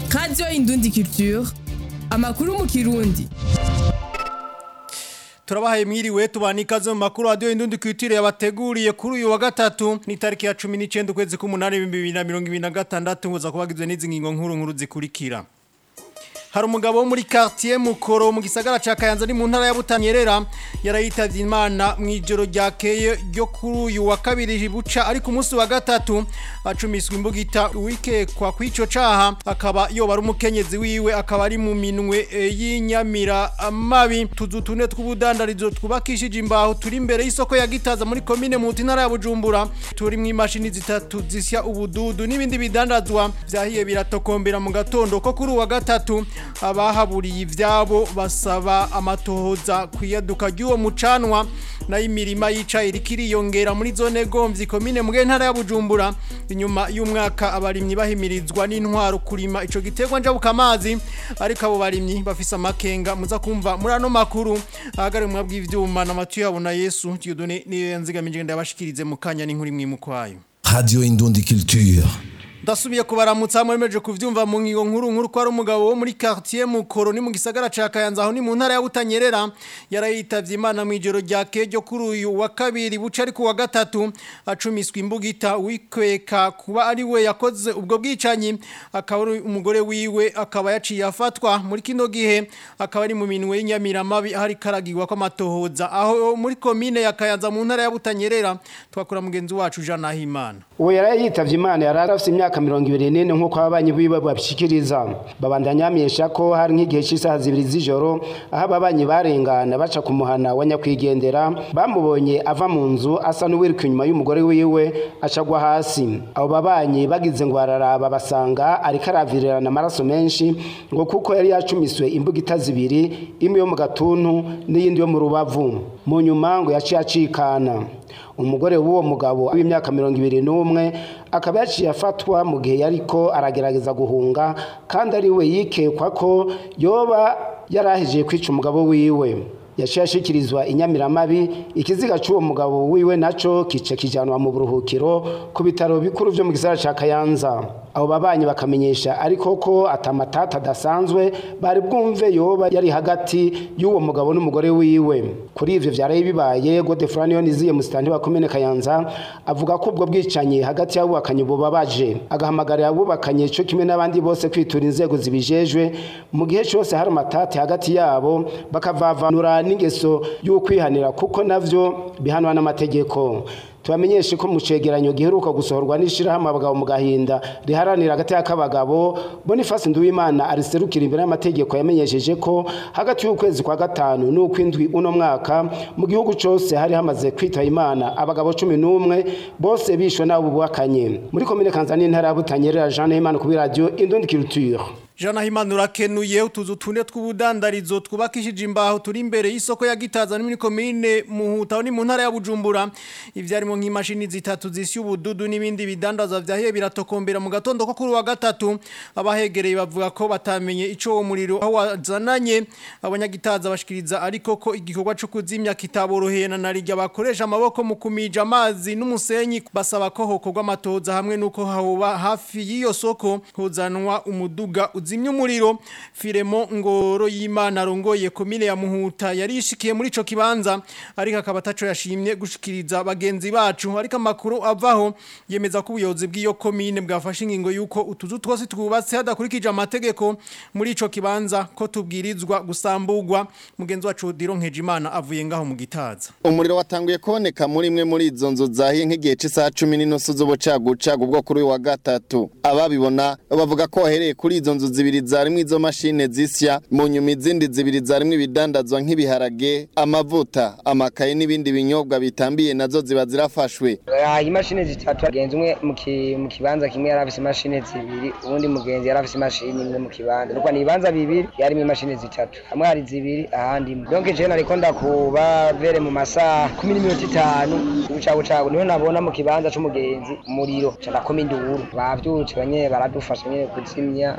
radiyo indundi culture amakuru mu kirundi turabahaye mwiriwe tubana ikaze mu makuru radiyo indundi kwitire yabateguriye kuri uyu wa gatatu ni tariki ya cumi n'icyenda ukwezi k'umunani ibihumbi bibiri na mirongo ibiri na gatandatu nguza kubagizwe n'izi ngingo nkuru nkuru zikurikira hari umugabo wo muri quartier mukoro mu gisagara ca Kayanza ni mu ntara ya Butanyerera yarayitavye Imana mu ijoro ryakeye ryo kuri uyu wa kabiri buca ari ku munsi wa gatatu acumiswe imbugita wikekwa kw'ico caha akaba yoba ari umukenyezi wiwe akaba ari mu minwe e, y'inyamira amabi tuzu tune tw'ubudandarizo twubakishije imbaho turi imbere y'isoko ya Gitaza muri komine mu ntara ya Bujumbura turi mu imashini zitatu zisya ubududu n'ibindi bidandazwa vyahiye biratokombera mu gatondo ko kuri uwa gatatu abahaburiye ivyabo basaba amatohoza kwiyaduka ry'uwo mucanwa nayo imirima yicaye irikiriyongera muri zone gomvyi komine mu ntara ya Bujumbura inyuma y'umwaka abarimyi bahimirizwa n'intwaro kurima ico giterwa njabuka amazi ariko abo barimyi bafise amakenga muza kumva muri ano makuru ahagare mu bw'ivyuma na matu yabo na Yesu Dieudonné niyo yanzigamije ndabashikirize mu kanya n'inkuru imwe mu kwayo Radio Indundi Culture. Ndasubiye kubaramutsa mwemeje kuvyumva mu ngingo nkuru nkuru ko ari umugabo wo muri quartier Mukoro ni mu gisagara ca Kayanza aho ni mu ntara ya Butanyerera yarayitavye Imana mu ijoro rya kejo kuri uyu wa kabiri buca ari ku wa gatatu acumiswe imbugita wikweka kuba ari we yakoze ubwo bwicanyi akaba ari umugore wiwe akaba yaciye afatwa muri kino gihe akaba ari mu minwe y'inyamiramabi ahari karagirwa ko amatohoza aho muri komine ya Kayanza mu ntara ya Butanyerera twakura mugenzi wacu Jean Nahimana uwo yari yitavye imana yari afite imyaka mirongo ibiri n'ine nk'uko ababanyi biwe babishikiriza babandanya bamenyesha ko hari nk'igihe cy'isaha zibiri z'ijoro aho ababanyi barengana baca ku muhana wa nyakwigendera bamubonye ava mu nzu asa n'uwiruka inyuma y'umugore wiwe acagwa hasi abo babanyi bagize ngo bararaba basanga ariko aravirirana amaraso menshi ngo kuko yari yacumiswe imbugita zibiri imwe yo mu gatuntu n'iyindi yo mu rubavu mu nyuma ngo yaciye acikana umugore w'uwo mugabo w'imyaka mirongo ibiri n'umwe akaba yaciye afatwa mu gihe yariko aragerageza guhunga kandi ari we yikekwa ko yoba yarahejeje kwica umugabo wiwe yaciye ashikirizwa inyamiramabi ikiziga cy'uwo mugabo wiwe naco kice kijanwa mu buruhukiro ku bitaro bikuru vyo mu gisagara ca Kayanza abo babanyi bakamenyesha ariko ko atamatata adasanzwe bari bwumve yoba yari hagati y'uwo mugabo n'umugore wiwe kuri ivyo vyaraye bibaye Godefroid Yoniziye musitani wa komine Kayanza avuga ko ubwo bwicanyi hagati y'abubakanye bubabaje agahamagarira abubakanye cyo kimwe n'abandi bose kwitura inzego zibijejwe mu gihe cyose hari amatati hagati yabo bakavavanura n'ingeso y'ukwihanira kuko navyo bihanwa n'amategeko tubamenyeshe ko mu cegeranyo giheruka gusohorwa n'ishirahamwe abagabo mu gahinda riharanira hagati y'akabagabo Boniface Nduwimana ariserukira imbere y'amategeko yamenyesheje ko hagati y'ukwezi kwa gatanu n'ukwindwi uno mwaka mu gihugu cose hari hamaze kwitaba Imana abagabo cumi n'umwe bose bishwe n'abo bubakanye muri komine Kanzani intara ya Butanyerera Jean Nahimana kuri radio Indundi Culture Jana himana urakenuye utuzu tune tw'ubudandarizo twubakishije imbaho turi imbere y'isoko ya Gitaza ni muri komine Muhuta ni mu ntara ya Bujumbura ivyarimo nk'imashini zitatu zisya ubududu n'ibindi bidandaza vyahiye biratokombera mu gatondo ko kuri wa gatatu abahegereye bavuga ko batamenye ico uwo muriro aho wazananye abanyagitaza bashikiriza ariko ko igikorwa cyo kuzimya kitaboroheye na narijya bakoresha amaboko mu kumija amazi n'umusenyi basaba ko hokorwa amatoza hamwe nuko hahoba hafi y'iyo soko hozanwa umuduga uzimya umuriro firemo ngoro y'Imana rongoye komine ya Muhuta yarishikiye muri ico kibanza ariko akaba ataco yashimye gushikiriza bagenzi bacu ariko amakuru avaho yemeza ko ubuyobozi bw'iyo komine bwafashe ingingo yuko utuzu twose twubatse hadakurikije amategeko muri ico kibanza ko tubwirizwa gusambugwa mugenzi wacu Dironkeje Imana avuye ngaho mu gitaza umuriro watanguye kuboneka muri imwe muri izo nzu zahiye nk'igihe cy'isaha cumi n'inusu z'ubucagucagu bwo kuri uyu wa gatatu ababibona bavuga ko wahereye kuri izo nzu zibiri zarimwo izo mashine zisya mu nyuma izindi zibiri zarimwo ibidandazwa nk'ibiharage amavuta amakaye n'ibindi binyobwa bitambiye nazo ziba zirafashwe Ah, imashini zitatu agenzi umwe mu ki- mu kibanza kimwe yari afise imashini zibiri uwundi mugenzi yari afise imashini imwe mu kibanza nuko ni ibibanza bibiri yarimo imashini zitatu hamwe hari zibiri ahandi imwe donc je nariko ndakuba vere mu masaha kumi n'iminota itanu ubucagucagu niho nabona mu kibanza c'umugenzi umuriro ca ndakoma induru bavyutse banyene baradufasha nyene kuzimya naho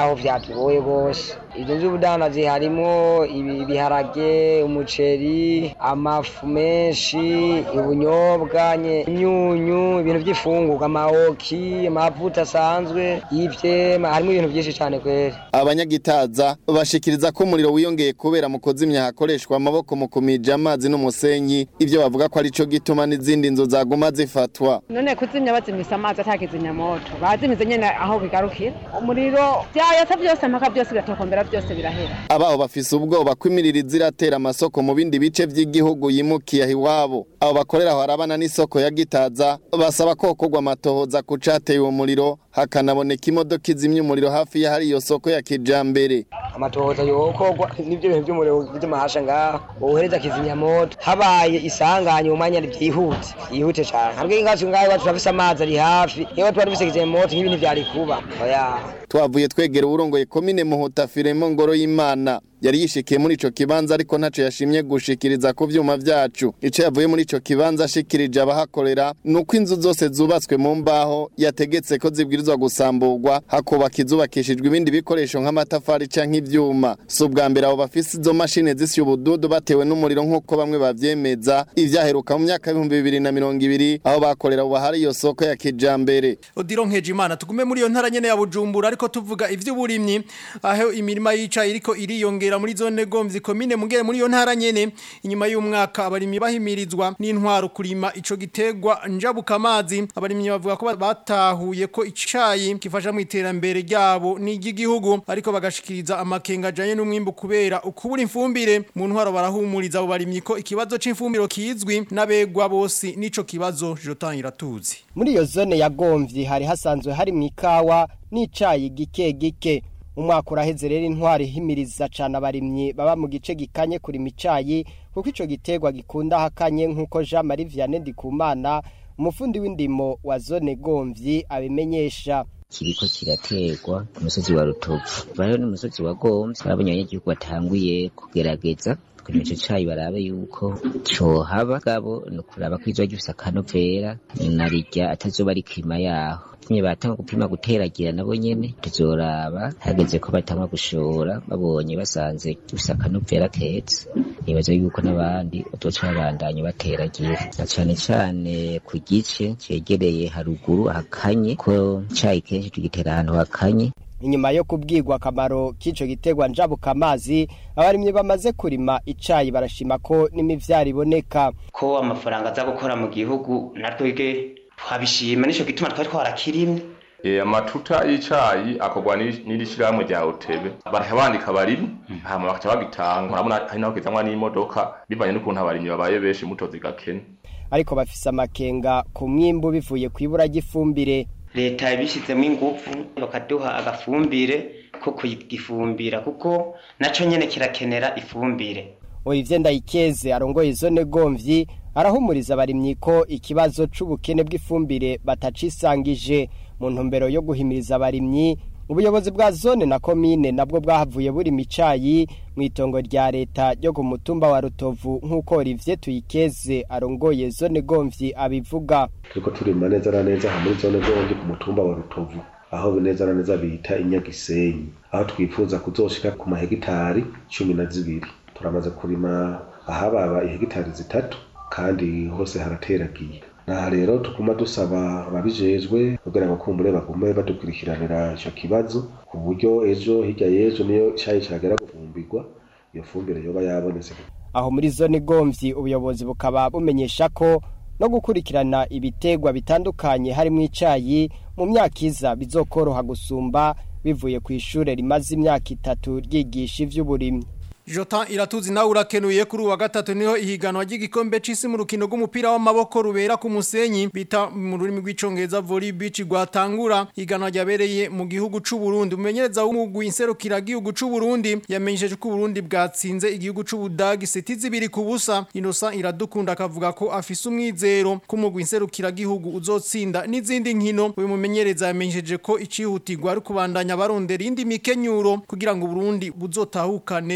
naho vyatugoye gose izo z'ubudandazi harimo ibi- ibiharage umuceri amafu menshi ubunyobwa nye- imyunyu ibintu vy'ifungurwa amawoki amavuta asanzwe y'ivyema harimo ibintu vyinshi cane kweri abanyagitaza bashikiriza ko umuriro wiyongeye kubera mu kuzimya hakoreshwa amaboko mu kumija amazi n'umusenyi ivyo bavuga ko arico gituma n'izindi nzu zaguma zifatwa none kuzimya bazimisa amazi atakizimya moto bazimize nyene aho bigarukira umuriro vyayasa vyose mpaka vyose biratokombera vyose birahera abaho bafise ubwoba ko imiriro iratera amasoko mu bindi bice vy'igihugu yimukiye aho iwabo abo bakorera aho harabana n'isoko ya gitaza basaba ko hokorwa amatohoza ku cateye uwo muriro hakanaboneka imodoka izimya umuriro hafi y'ahari iyo soko ya kijambere amatohoza yokorwa n'ivyo bintu vy'umuriro vy'amahasha ngaho wohereza kizimyamoto habaye isanganya umwanya vyihute vyihute cane hambwe ingacu ngaho iwacu turafise amazi ari hafi niba tuba dufise kizimyamoto nk'ibintu vyari kuba oya twavuye twegera uwurongoye komine muhuta firemo ngoro y'imana yari yishikiye muri ico kibanza ariko ntaco yashimye gushikiriza ku vyuma vyacu ico yavuye muri ico kibanza ashikirije abahakorera nuko inzu zose zubatswe mu mbaho yategetse ko zibwirizwa gusamburwa hakubaka izubakishijwe ibindi bikoresho nk'amatafari canke ivyuma si ubwa mbere abo bafise izo mashini zisya ubududu batewe n'umuriro nk'uko bamwe bavyemeza ivyaheruka mu myaka y'ibihumbi bibiri na mirongo ibiri aho bakorera ubu hari iyo soko ya kijambere Odiro Nkejimana tugume muri iyo ntara nyene ya Bujumbura ariko tuvuga ivy'uburimyi aho imirima yica iriko iriyongera muri zone Gomvyi komine mugere muri iyo ntara nyene inyuma y'umwaka abarimyi bahimirizwa n'intwaro kurima ico gitegwa njabuka amazi abarimyi bavuga ko batahuye ko icayi kifasha mu iterambere ryabo n'iry'igihugu ariko bagashikiriza amakenga ajanye n'umwimbu kubera ukubura imfumbire mu ntwaro barahumuriza abo barimyi ko ikibazo c'imfumbiro kizwi n'abegwa bose nico kibazo Jotan iratuzi muri iyo zone ya gomvyi hari hasanzwe hari mu ikawa n'icayi gike gike umwaka uraheze rero intwari ihimiriza cane abarimyi baba mu gice gikanye kurima icayi kuko ico gitegwa gikunda hakanye nk'uko Jean Marie Vianney Ndikumana umufundi w'indimo wa zone gomvyi abimenyesha kiriko kirategwa ku musozi wa rutovu rero n'umusozi wa gomvyi barabonye abanyagihugu batanguye kugerageza kurima ico cayi barabe yuko cohaba gabo ni ukuraba ko izoba gifise akanovera narirya atazoba ari kirima yaho nyine batanga gupima guteragira nabo nyene tuzoraba hageze ko batangwa gushora babonye basanze gifise akanovera keza nibaza yuko n'abandi bazoca babandanya bateragira na cane cane ku gice cegereye haruguru hakanye ko icayi kenshi tugitera ahantu hakanye inyuma yo kubwirwa akamaro k'ico gitegwa njabuka amazi abarimyi bamaze kurima icayi barashima ko n'imivyaro iboneka ko amafaranga aza gukora mu gihugu natwebwe twabishima nico gituma twari twarakirimye E, amatuta y'icayi akorwa ni- n'iri shirahamwe rya Otebe baraha bandika abarimyi hama bakaca bagitanga urabona hari naho kizanwa n'imodoka bivanye n'ukuntu abarimyi babaye benshi mutozi gakene ariko bafise amakenga ku mwimbu bivuye ku ibura ry'ifumbire leta yabishizemo ingufu bakaduha agafumbire ko kugifumbira kuko naco nyene kirakenera ifumbire Olivier Ndayikeze arongoye zone Gomvyi arahumuriza abarimyi ko ikibazo c'ubukene bw'ifumbire batacisangije mu ntumbero yo guhimiriza abarimyi ubuyobozi bwa zone na komine nabwo bwahavuye buri micayi mu itongo rya leta ryo ku mutumba wa Rutovu nk'uko Olivier Tuyikeze arongoye zone Gomvyi abivuga turiko turima neza na neza aha muri zone gomvyi ku mutumba wa rutovu aho neza na neza bita inyagisenyi aho twifuza kuzoshika ku mahegitari cumi na zibiri turamaze kurima ahababa ihegitari zitatu kandi hose harateragiye naha rero tuguma dusaba ababijejwe kugira ngo kumbure bagume badukurikiranira ico kibazo ku buryo ejo hirya y'ejo niyo cayi cagera gufumbirwa iyo fumbire yoba yabonetse aho muri zone Gomvyi ubuyobozi bukaba bumenyesha ko no gukurikirana ibitegwa bitandukanye harimo icayi mu myaka iza bizokoroha gusumba bivuye ku ishure rimaze imyaka itatu ryigisha ivy'uburimyi Jotan iratuzi nawe urakenuye kuri uwa gatatu niho ihiganwa ry'igikombe c'isi mu rukino rw'umupira w'amaboko rubera ku musenyi bita mu rurimi rw'icongereza volley beach rwatangura ihiganwa ryabereye mu gihugu c'u Burundi umumenyereza w'umugwi inserukira gihugu c'u Burundi yamenyesheje ko Burundi bwatsinze igihugu c'u Budagi seti zibiri ku busa Innocent iradukunda akavuga ko afise umwizero ko umugwi inserukira gihugu uzotsinda n'izindi nkino uyu mumenyereza yamenyesheje ko icihutirwa ari kubandanya barondera indi mikenyuro kugira ngo Burundi buzotahukane ico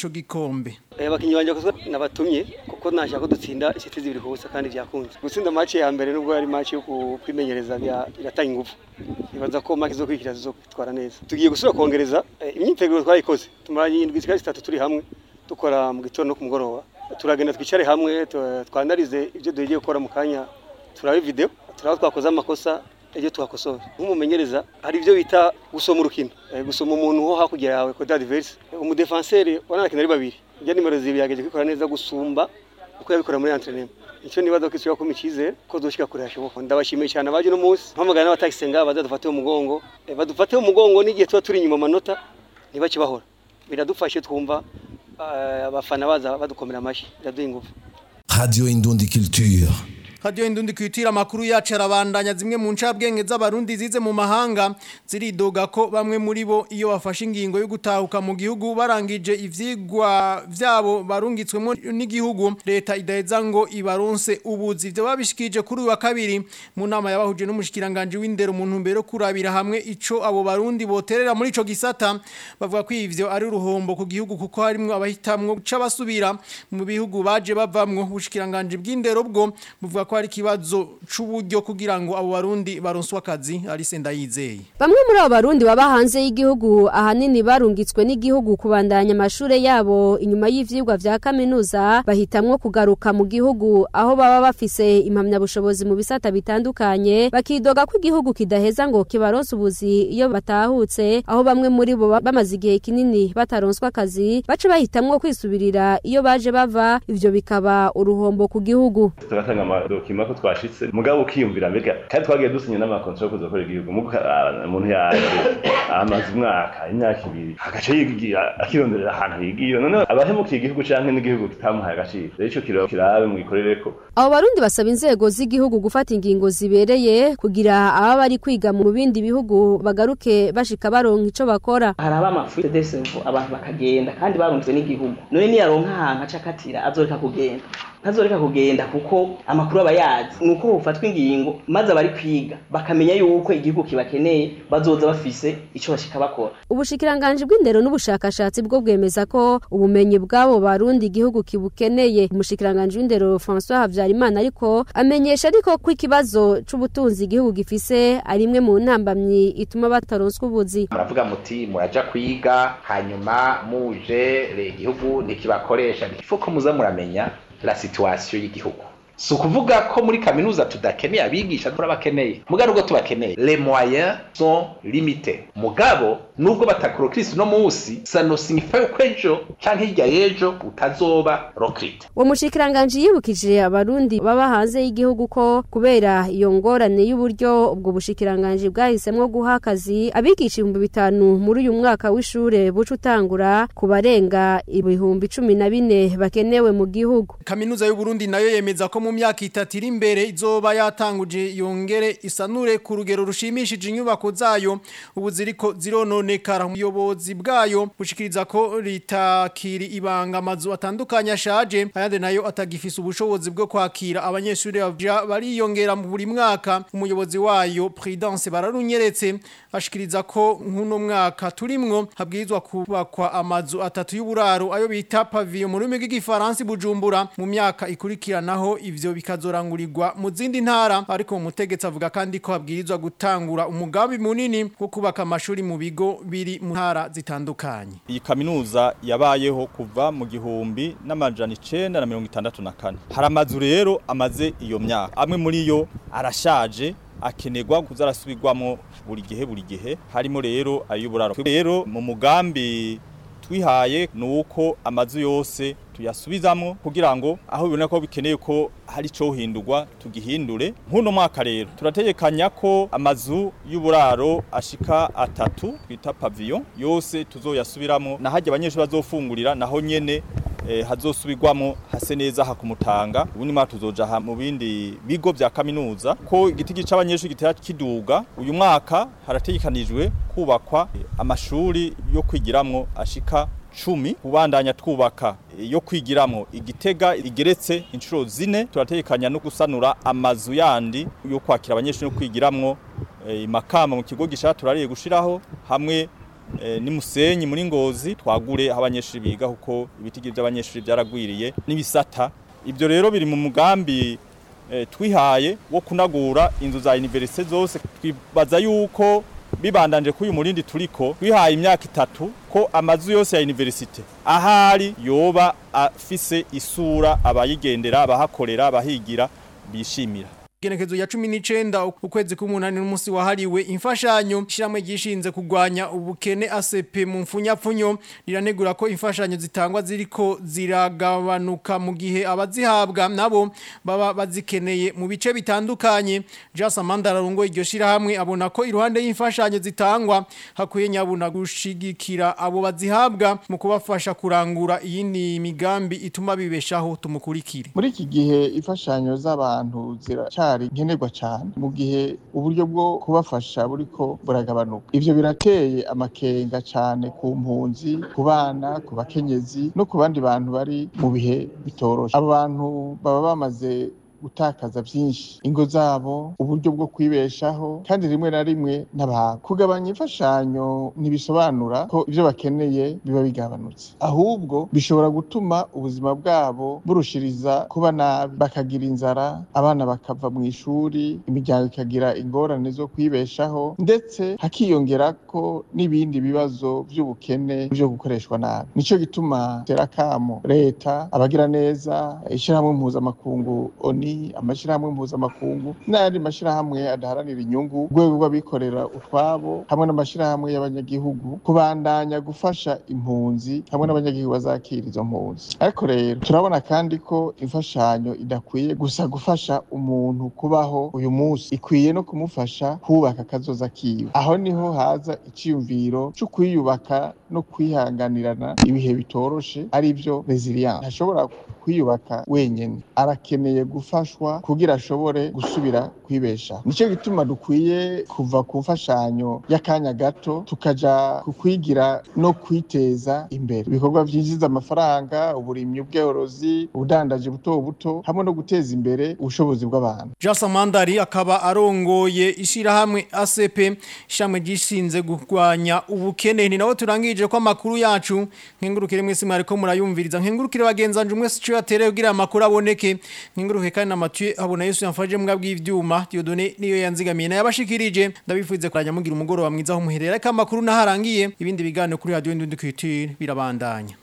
gikombe abakinnyi banjye bakozwe nabatumye kuko nashaka ko dutsinda inshuti zibiri kubusa kandi byakunze gutsinda match ya mbere nubwo ari match yo kwimenyereza biratanga ingufu nibaza ko match zo kwikira zo kwitwara neza tugiye gusubira kongereza imyiteguro twayikoze tumaranye indwi zikari zitatu turi hamwe dukora mu gitondo no ku mugoroba turagenda twicare hamwe twandarize ibyo dugiye gukora mu kanya turabe video turaba twakoze amakosa ibyo tuhakosora nk'umumenyereza hari ibyo bita gusoma urukino gusoma umuntu wo hakurya yawe kode adverse umudefanseri wanakina ari babiri ibyo nimero zibiri yageje kwikora neza gusumba uko yabikora muri entraînement icyo nibaza ko isubiye kuma icyizere ko dushika kure hashoboka ndabashimiye cyane abaje no munsi mpamagara n'abatakisenga bazadufate umugongo badufate umugongo n'igihe tuba turi inyuma amanota ntibakibahora biradufashe twumva abafana baza badukomera amashyi biraduha ingufu Radio Indundi Culture. Radio Indundi kwitira amakuru yacu arabandanya zimwe mu ncabwenge z'abarundi zize mu mahanga ziridoga ko bamwe muri bo iyo bafashe ingingo yo gutahuka mu gihugu barangije ivyigwa vyabo barungitswemo n'igihugu leta idaheza ngo ibaronse ubuzi ivyo babishikije kuri uyu wa kabiri mu nama yabahuje n'umushikiranganje w'indero mu ntumbero kurabira hamwe ico abo barundi boterera muri ico gisata bavuga ko ivyo ari uruhombo ku gihugu kuko harimwo abahitamwo guca basubira mu bihugu baje bavamwo ubushikiranganje bw'indero bwo buvuga ko hari ikibazo c'uburyo kugira ngo abo barundi baronswe akazi ari senda yizeye Bamwe muri abo barundi baba hanze y'igihugu ahanini barungitswe n'igihugu kubandanya amashure yabo inyuma y'ivyigwa vya kaminuza bahitamwo kugaruka mu gihugu aho baba bafise impamyabushobozi mu bisata bitandukanye bakidoga ko igihugu kidaheza ngo kibaronse ubuzi iyo batahutse aho bamwe muri bo bamaze igihe kinini bataronswa akazi baca bahitamwo kwisubirira iyo baje bava ivyo bikaba uruhombo ku gihugu tugatanga amadokima ko twashitse mugabo ukiyumvira mbega kandi twagiye dusinya n'amakontra yo kuzakorera igihugu mugo umuntu yaje amaze umwaka imyaka ibiri agaca yigira akironderera ahantu yigiye none abahemukiye igihugu canke n'igihugu kitamuhaye agaciro rero ico kiro kirabe mwikorereko abo barundi basaba inzego z'igihugu gufata ingingo zibereye kugira aba bari kwiga mu bindi bihugu bagaruke bashika baronka ico bakora hari abamafu desevu abantu bakagenda kandi barunzwe n'igihugu none niyaronka ahantu aca akatira azoreka kugenda ntazoreka kugenda kuko amakuru aba yazi ni uko bufatwa ingingo maze abari kwiga bakamenya yuko igihugu kibakeneye bazoza bafise ico bashika bakora ubushikiranganje bw'indero n'ubushakashatsi bwo bwemeza ko ubumenyi bw'abo barundi igihugu kibukeneye umushikiranganje w'indero François Havyarimana ariko amenyesha ariko ko ikibazo c'ubutunzi igihugu gifise ari imwe mu ntambamyi ituma bataronswa ubuzi muravuga muti muraja kwiga hanyuma muje igihugu ntikibakoresha ifuko muza muramenya la situation y'igihugu si ukuvuga ko muri kaminuza tudakeneye abigisha turabakeneye mugabo nubwo tubakeneye les moyens sont limités mugabo nubwo batakurokirisi uno munsi ça ne signifie ko ejo canke hirya y'ejo utazoba rokrite uwo mushikiranganje yibukije abarundi baba hanze y'igihugu ko kubera iyo ngorane y'uburyo ubwo bushikiranganje bwahisemwo guha akazi abigisha ibihumbi bitanu muri uyu mwaka w'ishure buca utangura ku barenga ibihumbi cumi na bine bakenewe mu gihugu kaminuza y'uburundi nayo yemeza ko mu myaka itatu iri imbere izoba yatanguje yongere isanure ku rugero rushimishije inyubako zayo ubu ziriko zirononekara umuyobozi bwayo bushikiriza ko ritakiri ibanga amazu atandukanye ashaje ayandi nayo atagifise ubushobozi bwo kwakira abanyeshuri bariyongera mu buri mwaka umuyobozi wayo Prudence bararunyeretse ashikiriza ko nk'uno mwaka turimwo habwirizwa kubakwa amazu atatu y'uburaro ayo bita pavillon mu rurimi rw'igifaransa Bujumbura mu myaka ikurikiranaho ivyo bikazorangurirwa mu zindi ntara ariko mu mutegetsi avuga kandi ko habwirizwa gutangura umugambi munini wo kubaka amashuri mu bigo biri mu ntara zitandukanye iyi kaminuza yabayeho kuva mu gihumbi n'amajana icenda na mirongo itandatu na kane hari amazu rero amaze iyo myaka amwe muri yo arashaje akenerwa kuza arasubirwamo buri gihe buri gihe harimo rero ay'uburaro rero mu mugambi twihaye ni uko amazu yose tuyasubizamo kugira ngo aho bibona ko bikeneye ko hari cyo hindurwa tugihindure nk'uno mwaka rero turategekanya ko amazu y'uburaro ashika atatu twita pavillon yose tuzoyasubiramo na hajya abanyeshuri bazofungurira naho nyene eh, hazosubirwamo hase neza hakumutanga ubundi mwaka tuzoja mu bindi bigo vya kaminuza ko igiti gica abanyeshuri gitera kiduga uyu mwaka harategekanijwe kubakwa amashuri yo kwigiramwo ashika cumi kubandanya twubaka yo kwigiramo igitega igeretse inshuro zine turategekanya no gusanura amazu yandi yo kwakira abanyeshuri no kwigiramwo imakamba mu kigo gishaka turariye gushiraho hamwe eh, ni Musenyi muri Ngozi twagure aho abanyeshuri biga kuko ibitigi by'abanyeshuri byaragwiriye n'ibisata ibyo rero biri mu mugambi eh, twihaye wo kunagura inzu za universite zose twibaza yuko bibandanje kuri uyu murindi turiko twihaye imyaka itatu ko amazu yose ya universite ahari yoba afise isura abayigendera abahakorera abahigira bishimira Genekezo ya 19 ukwezi k'umunani n'umunsi wahariwe imfashanyo shiramwe gishinze kugwanya ubukene ACP mu mfunyapfunyo riranegura ko imfashanyo zitangwa ziriko ziragabanuka mu gihe abazihabwa nabo baba bazikeneye mu bice bitandukanye Jasa Mandara rungo iryo shirahamwe abona ko iruhande y'imfashanyo zitangwa hakuye nyabuna gushigikira abo bazihabwa mu kubafasha kurangura iyindi migambi ituma bibeshaho tumukurikire muri iki gihe imfashanyo z'abantu ziraca ziracari nkenerwa cyane mu gihe uburyo bwo kubafasha buriko buragabanuka ivyo birateye amakenga cyane ku mpunzi ku bana ku bakenyezi no ku bandi bantu bari mu bihe bitoroshe abo bantu baba bamaze gutakaza byinshi ingo zabo uburyo bwo kwibeshaho kandi rimwe na rimwe n'abantu kugabanya imfashanyo ntibisobanura ko ibyo bakeneye biba bigabanutse ahubwo bishobora gutuma ubuzima bwabo burushiriza kuba nabi bakagira inzara abana bakava mu ishuri imiryango ikagira ingorane zo kwibeshaho ndetse hakiyongera ko n'ibindi bibazo by'ubukene byo gukoreshwa nabi nico gituma tera kamo leta abagira neza ishyirahamwe mpuzamakungu oni amashyirahamwe mpuzamakungu n'ayandi mashyirahamwe adaharanira inyungu urwego rw'abikorera utwabo hamwe n'amashyirahamwe y'abanyagihugu kubandanya gufasha impunzi hamwe n'abanyagihugu bazakira izo mpunzi ariko rero turabona kandi ko imfashanyo idakwiye gusa gufasha umuntu kubaho uyu munsi ikwiye no kumufasha kubaka akazoza kiwe aho niho haza icyiyumviro cyo kwiyubaka no kwihanganirana ibihe bitoroshe ari byo resilience ntashobora kwiyubaka wenyine arakeneye gufashwa kugira ashobore gusubira kwibesha nicyo gituma dukwiye kuva ku mfashanyo y'akanya gato tukaja ku kwigira no kwiteza imbere ibikorwa byinjiza amafaranga uburimyi ubworozi ubudandaji buto buto hamwe no guteza imbere ubushobozi bw'abantu Jasa Mandari akaba arongoye ishirahamwe ACP ishamwe gishinze gurwanya ubukene ni nawo turangije ko amakuru yacu nkengurukire mwese mwariko murayumviriza nkengurukire bagenzanje umwe sico yatere kugira amakuru aboneke nkinguruke kandi na Mathieu abona Yesu yamfaje mbwa bw'ivyuma Dieudonné niyo yanzigamiye na yabashikirije ndabifuze kuranya mugira umugoro wa mwiza aho muherera ka amakuru naharangiye ibindi biganiro kuri radio Indundi Culture birabandanya